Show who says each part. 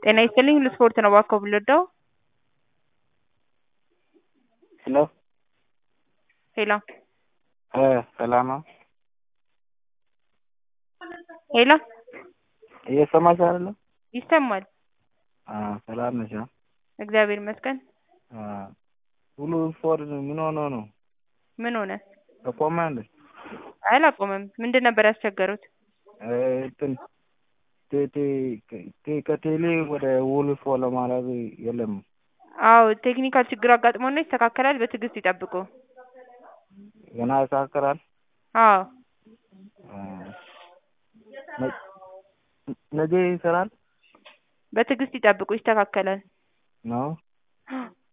Speaker 1: ጤና ይስጥልኝ ለስፖርት ነው እባክዎ የምንወደው
Speaker 2: ሄሎ
Speaker 1: ሄሎ
Speaker 2: እ ሰላም ነው?
Speaker 1: ሄሎ
Speaker 2: እየሰማሽ አይደለም?
Speaker 1: ይሰማል።
Speaker 2: አ ሰላም ነሽ?
Speaker 1: እግዚአብሔር ይመስገን።
Speaker 2: አ ሁሉ ስፖርት ምን ሆኖ ነው?
Speaker 1: ምን ሆነ?
Speaker 2: አቆመ እንዴ?
Speaker 1: አላቆመም። ምንድን ነበር ያስቸገሩት?
Speaker 2: እ እንትን ቴቴ ከ ከቴሌ ወደ ሁሉ ስፖርት ለማድረግ የለም።
Speaker 1: አዎ ቴክኒካል ችግር አጋጥሞን ነው ይስተካከላል በትዕግስት ይጠብቁ።
Speaker 2: ገና ይስተካከላል?
Speaker 1: አዎ
Speaker 2: አ ነ ነገ ይሰራል?
Speaker 1: በትዕግስት ይጠብቁ ይስተካከላል።
Speaker 2: ነው?